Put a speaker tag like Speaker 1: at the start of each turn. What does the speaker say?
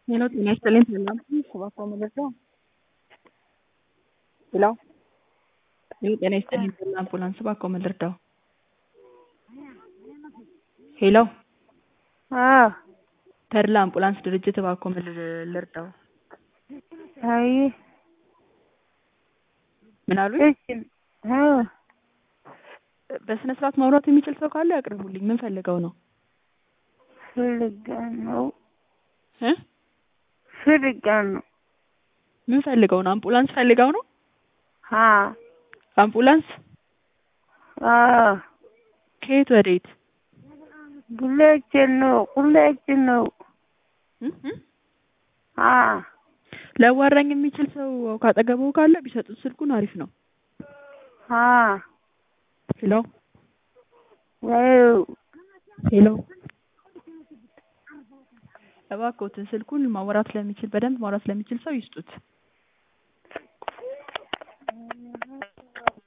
Speaker 1: ሄሎ ጤና ይስጥልኝ ሰላም እባክዎ መረጃው ሄሎ ሄሎ ጤና ይስጥልኝ ተድላ አምቡላንስ እባክዎ ምን ልርዳው? ሄሎ
Speaker 2: አዎ
Speaker 1: ተድላ አምቡላንስ ድርጅት እባክዎ ምን ል- ልርዳው?
Speaker 2: አይ
Speaker 1: ምን አሉኝ?
Speaker 2: እሺ አዎ
Speaker 1: በስነ ስርዓት ማውራት የሚችል ሰው ካለ ያቅርቡልኝ ምን ፈልገው ነው?
Speaker 2: ፈልጋ ነው
Speaker 1: እ
Speaker 2: ፈልጋ ነው
Speaker 1: ምን ፈልገው ነው? አምቡላንስ ፈልገው ነው?
Speaker 2: አ
Speaker 1: አምቡላንስ
Speaker 2: አዎ
Speaker 1: ከየት ወዴት?
Speaker 2: ሁላችን ነው ሁላችን ነው
Speaker 1: እ እ
Speaker 2: አ
Speaker 1: ሊያዋራኝ የሚችል ሰው ካጠገበው ካለ ቢሰጡት ስልኩን አሪፍ ነው።
Speaker 2: አ
Speaker 1: ሄሎ
Speaker 2: ዋው
Speaker 1: ሄሎ እባክዎትን ስልኩን ማውራት ለሚችል በደንብ ማውራት ለሚችል ሰው ይስጡት።